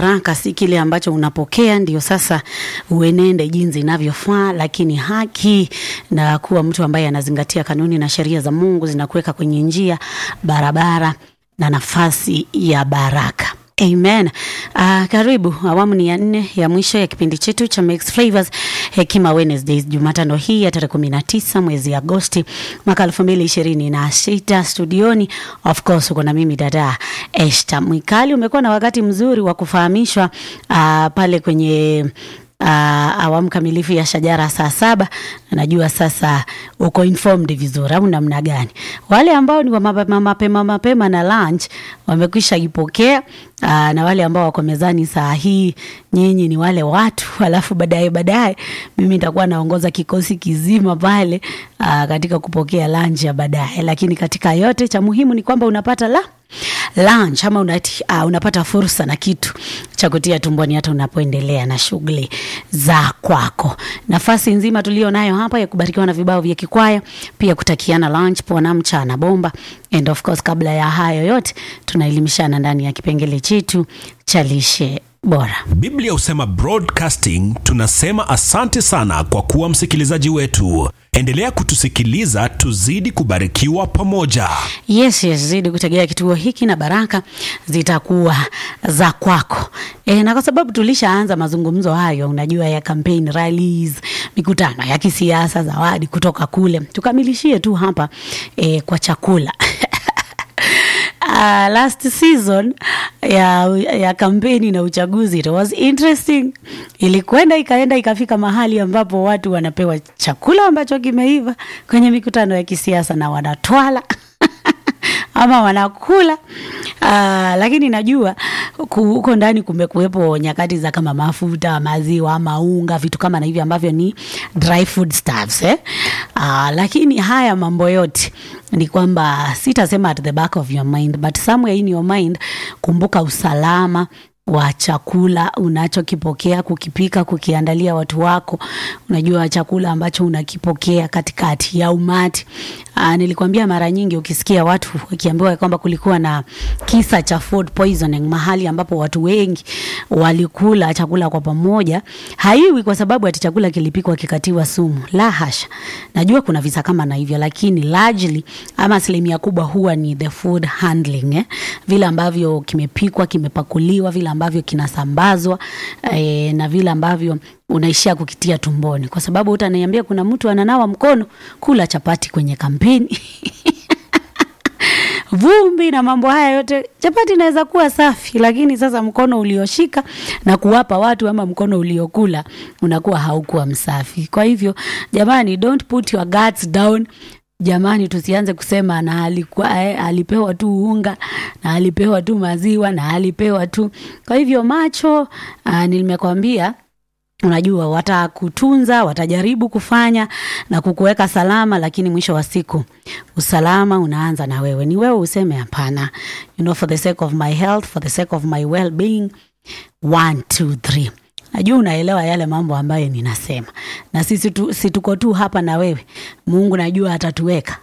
baraka si kile ambacho unapokea ndio sasa uenende jinsi inavyofaa, lakini haki na kuwa mtu ambaye anazingatia kanuni na sheria za Mungu zinakuweka kwenye njia barabara na nafasi ya baraka. Amen. Uh, karibu awamu ni ya nne ya mwisho ya kipindi chetu cha Mixed Flavors Hekima Wednesdays, Jumatano hii ya tarehe kumi na tisa mwezi Agosti mwaka elfu mbili ishirini na sita. Studioni of course uko na mimi dada Esther Mwikali. Umekuwa na wakati mzuri wa kufahamishwa uh, pale kwenye uh, awamu kamilifu ya shajara saa saba. Najua sasa uko informed vizuri au namna gani? Wale ambao ni wa mapema mapema, mapema na lunch wamekwisha ipokea uh, na wale ambao wako mezani saa hii, nyinyi ni wale watu, alafu baadaye baadaye mimi nitakuwa naongoza kikosi kizima pale uh, katika kupokea lunch ya baadaye, lakini katika yote cha muhimu ni kwamba unapata la lunch ama unati, uh, unapata fursa na kitu cha kutia tumboni hata unapoendelea na shughuli za kwako. Nafasi nzima tulio nayo hapa ya kubarikiwa na vibao vya kikwaya, pia kutakiana lunch poa na mchana bomba, and of course, kabla ya hayo yote tunaelimishana ndani ya kipengele chetu cha lishe bora. Biblia husema broadcasting, tunasema asante sana kwa kuwa msikilizaji wetu. Endelea kutusikiliza, tuzidi kubarikiwa pamoja. Yes, yes, zidi kutegea kituo hiki na baraka zitakuwa za kwako. E, na kwa sababu tulishaanza mazungumzo hayo, unajua ya campaign rallies, mikutano ya kisiasa, zawadi kutoka kule, tukamilishie tu hapa e, kwa chakula Uh, last season ya, ya kampeni na uchaguzi it was interesting. Ilikwenda ikaenda ikafika mahali ambapo watu wanapewa chakula ambacho kimeiva kwenye mikutano ya kisiasa na wanatwala ama wanakula uh, lakini najua huko ndani kumekuwepo nyakati za kama mafuta, maziwa ama unga, vitu kama na hivi ambavyo ni dry food stuffs eh? Uh, lakini haya mambo yote ni kwamba sitasema at the back of your mind but somewhere in your mind, kumbuka usalama wa chakula unachokipokea kukipika, kukiandalia watu wako. Unajua chakula ambacho unakipokea katikati ya umati. Aa, nilikwambia mara nyingi ukisikia watu wakiambiwa kwamba kulikuwa na kisa cha food poisoning mahali ambapo watu wengi walikula chakula kwa pamoja, haiwi kwa sababu ati chakula kilipikwa kikatiwa sumu. La hasha, najua kuna visa kama na hivyo, lakini largely ama asilimia kubwa huwa ni the food handling eh? Vile ambavyo kimepikwa, kimepakuliwa, vile ambavyo kinasambazwa eh, na vile ambavyo unaishia kukitia tumboni, kwa sababu utaniambia kuna mtu ananawa mkono kula chapati kwenye kampeni vumbi na mambo haya yote, chapati inaweza kuwa safi, lakini sasa mkono ulioshika na kuwapa watu ama mkono uliokula unakuwa haukuwa msafi. Kwa hivyo jamani, don't put your guards down. Jamani, tusianze kusema na alikuwa eh, alipewa tu unga na alipewa tu maziwa na alipewa tu. Kwa hivyo macho, uh, nimekwambia Unajua, watakutunza, watajaribu kufanya na kukuweka salama, lakini mwisho wa siku usalama unaanza na wewe. Ni wewe useme hapana, you know, for the sake of my health, for the sake of my well being, one, two, three. Najua unaelewa yale mambo ambayo ninasema, na sisi tu, si tuko tu hapa na wewe. Mungu najua atatuweka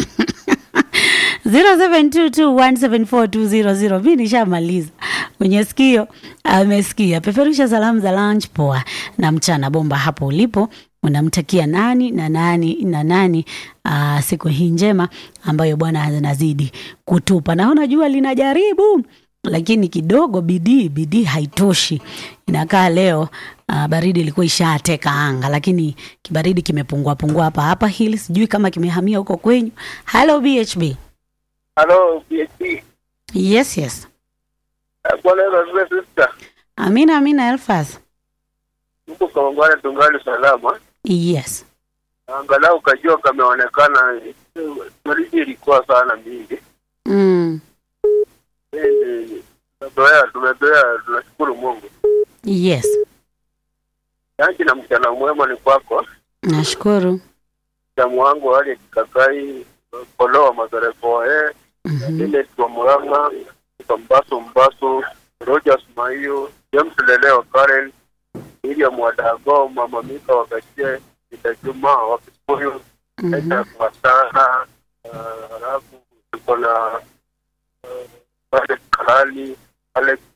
0722174200 mi nishamaliza kwenye sikio amesikia. Peperusha salamu za lunch poa na mchana bomba hapo ulipo. Unamtakia nani na nani na nani aa, siku hii njema ambayo Bwana anazidi kutupa. Naona jua linajaribu lakini kidogo bidii bidii haitoshi. Inakaa leo uh, baridi ilikuwa ishateka anga, lakini kibaridi kimepungua pungua hapa hapa hili, sijui kama kimehamia huko kwenyu. Hello BHB. Halo, PhD. Yes, yes. Bwana Yesu asifiwe sister. Amina, amina Elfas. Huko Kawangware tungali salama. Yes. Angalau kajua kameonekana baridi ilikuwa sana mingi. Mm. Eh, Tumezoea, tumezoea, tunashukuru Mungu. Yes. Yanki na mchana mwema ni kwako. Nashukuru. Damu wangu hali kikakai koloa mazarefo eh Mhm. ile kwa Murang'a kwa Mbaso Mbaso Rogers Maiyo James Leleo Karen William Wadago Mama Mika Wakachie Ida Juma wa Kikuyu Mhm. Eda Masana halafu tuko na Alex Kalali Alex